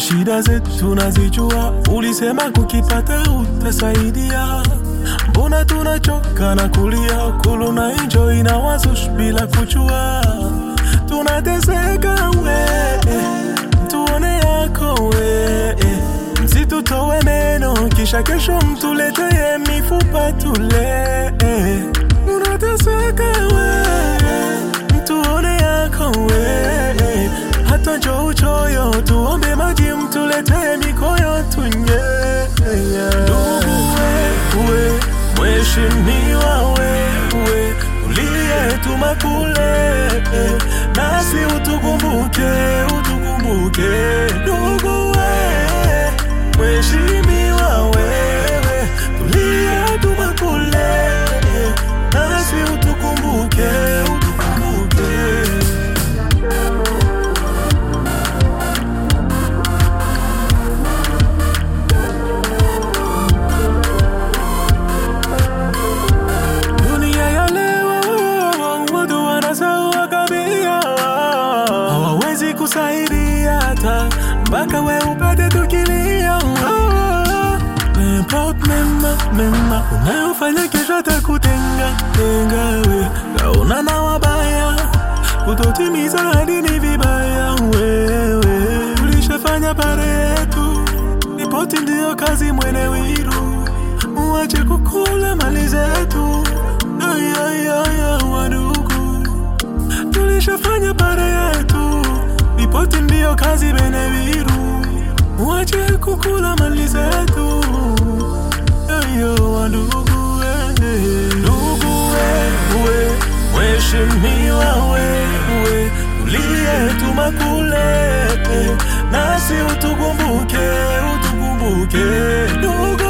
shida zetu tunazijua, ulisema kukipata utasaidia. Mbona tunachoka na kulia, kuluna enjoy na wazush bila kujua, tunateseka we, tuone yako we, msitutowe meno, kisha kesho mtuletee mifupa tule, tunateseka we, mtuone yako we, hata njo uchoyo, tuombe maji mtuletee mikoyo tunye, ndugu wewe, mheshimiwa wewe, uliyetuma kule, nasi utukumbuke, utukumbuke, ndugu wewe, mheshimiwa wewe, uliyetuma kule, nasi utukumbuke, utukumbuke. Dunia ya leo watu wanasahau kabisa, hawawezi kusaidia hata mpaka we upate tukilia. Import mema mema unayofanya kesho atakutenga tenga we, kaona na wabaya kutotimiza hadi ni vibaya wewe. Tulishafanya pare yetu, ripoti ndiyo kazi mwene wiru Uache kukula mali zetu ayayaya wadugu, tulishafanya pare yetu, ripoti ndiyo kazi beneviru. Uache kukula mali zetu ayo wadugu, eh. ndugu wewe, mheshimiwa wewe, uliyetuma kule, nasi utukumbuke, utukumbuke ndugu